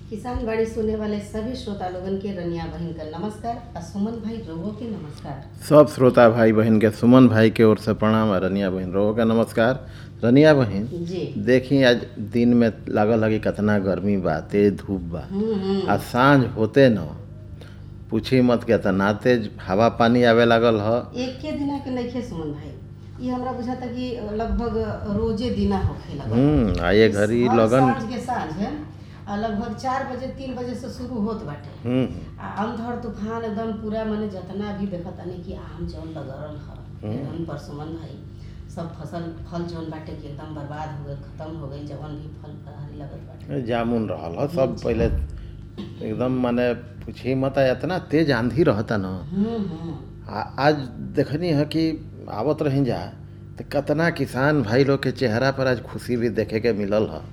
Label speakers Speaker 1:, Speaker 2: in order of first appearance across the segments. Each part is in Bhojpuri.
Speaker 1: किसान बाड़ी सुने वाले सभी श्रोता लोगन के रनिया बहन का नमस्कार और सुमन भाई रोगो के नमस्कार
Speaker 2: सब श्रोता भाई बहन के सुमन भाई के ओर से प्रणाम और रनिया बहन रोहो का नमस्कार रनिया बहन
Speaker 1: जी
Speaker 2: देखी आज दिन में लागल है कि कितना गर्मी बा तेज धूप बा
Speaker 1: हम्म हम्म
Speaker 2: आ सांझ होते न पूछी मत कितना तेज हवा पानी आवे लागल ह
Speaker 1: एक के दिना के नइखे सुमन भाई ये हमरा बुझाता कि लगभग रोजे दिना होखे लगा
Speaker 2: हम्म आ ये घड़ी
Speaker 1: हर
Speaker 2: लगन
Speaker 1: साँझ के साँझ है आ लगभग चार बजे तीन बजे से शुरू होत बाटे
Speaker 2: हम्म
Speaker 1: आ अंधड़ तूफान एकदम पूरा माने जितना भी देखत तानी कि आम जौन लगरल ह एकदम परसुमन भाई सब फसल फल जौन बाटे कि एकदम बर्बाद हो गए खत्म हो गई जवन भी फल फलहारी लगत बाटे
Speaker 2: जामुन रहल ह सब पहले एकदम माने पूछी मत आ इतना तेज आंधी रहता न
Speaker 1: हम्म हम्म
Speaker 2: आ आज देखनी है कि आवत रही जा तो कितना किसान भाई लोग के चेहरा पर आज खुशी भी देखे के मिलल ह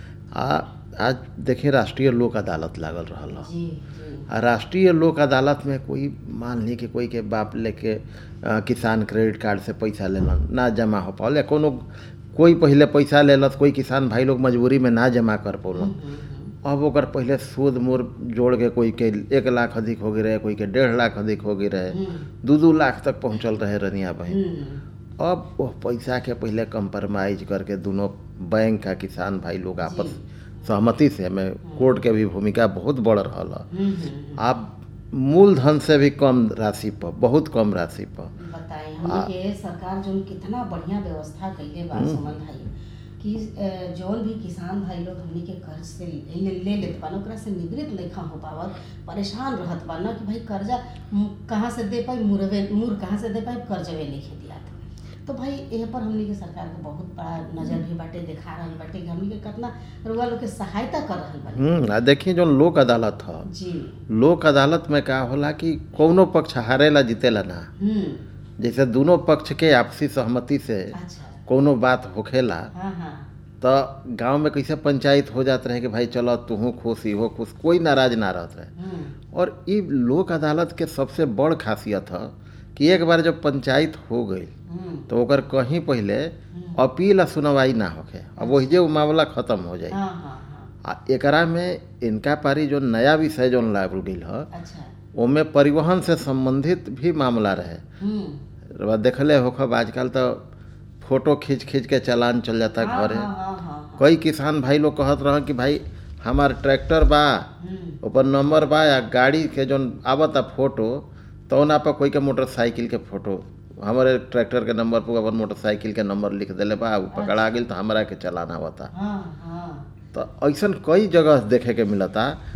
Speaker 2: आ आज देखी राष्ट्रीय लोक अदालत लागल रहल ह
Speaker 1: जी जी
Speaker 2: आ राष्ट्रीय लोक अदालत में कोई मान ली कि कोई के बाप लेके अ, किसान क्रेडिट कार्ड से पैसा लेलन ना जमा हो पाओल या कोनो कोई पहले पैसा लेलत कोई किसान भाई लोग मजबूरी में ना जमा कर पौलन
Speaker 1: हम्म, हम्म,
Speaker 2: अब ओकर पहले सूद मूर जोड़ के कोई के एक लाख अधिक हो गई रहे कोई के डेढ़ लाख अधिक हो गई रहे
Speaker 1: हम्म,
Speaker 2: दू दू लाख तक पहुंचल रहे रनिया बहन
Speaker 1: हम्म,
Speaker 2: अब वो पैसा के पहले कंप्रोमाइज करके दोनों बैंक का किसान भाई लोग आपस सहमति से में कोर्ट के भी भूमिका बहुत बढ़ रहा है
Speaker 1: हम्म, हम्म,
Speaker 2: आप मूलधन से भी कम राशि पर बहुत कम राशि पर
Speaker 1: बताई हमनी के सरकार जौन कितना बढ़िया व्यवस्था कइले बा सुमन भाई कि अ, जौन भी किसान भाई लोग हमनी के कर्ज से ले ले लेत बा ओकरा से निवृत्त लेखा हो पावत परेशान रहत बा ना कि भाई कर्जा मु- कहाँ से दे पाई मुरवे मुर कहाँ से दे पाई कर्जवे लिखे दिया तो भाई एह पर हमनी के सरकार के बहुत बड़ा नजर भी बाटे देखा रहल बाटे कि हमनी के कितना रुआ लोग के सहायता कर रहल बाटे
Speaker 2: हम्म आ देखिए जो लोक अदालत है
Speaker 1: जी
Speaker 2: लोक अदालत में का होला कि कौनो पक्ष हारेला जीतेला ना
Speaker 1: हम्म
Speaker 2: जैसे दोनों पक्ष के आपसी सहमति से
Speaker 1: अच्छा
Speaker 2: कोनो बात होखेला
Speaker 1: हाँ हाँ
Speaker 2: तो गांव में कैसे पंचायत हो जात रहे कि भाई चलो तूहू खुश इहो खुश कोई नाराज ना रहत रहे
Speaker 1: हम्म
Speaker 2: और ई लोक अदालत के सबसे बड़ खासियत है कि एक बार जब पंचायत हो गई
Speaker 1: हम्म
Speaker 2: तो ओकर कहीं पहले अपील आ सुनवाई ना होखे अब वही जे उ मामला खत्म हो जाए
Speaker 1: हाँ हाँ हाँ
Speaker 2: आ एकरा में इनका पारी जो नया विषय जो लागल गई है
Speaker 1: अच्छा
Speaker 2: ओमे परिवहन से संबंधित भी मामला रहे
Speaker 1: हम्म
Speaker 2: रउआ देखले होखब आजकल तो फोटो खींच खींच के चालान चल जाता
Speaker 1: हाँ,
Speaker 2: घरे
Speaker 1: हाँ, हाँ, हाँ,
Speaker 2: कई किसान भाई लोग कहत रह कि भाई हमार ट्रैक्टर बा
Speaker 1: हम्म,
Speaker 2: ऊपर नंबर बा या गाड़ी के जो आवता फोटो तौना पर कोई के मोटरसाइकिल के फोटो हमारे ट्रैक्टर के नंबर पर अपन मोटरसाइकिल के नंबर लिख देले बा उ पकड़ा गेल तो हमरा के चलान आवता
Speaker 1: हाँ, हाँ,
Speaker 2: तो ऐसन कई जगह देखे के मिलता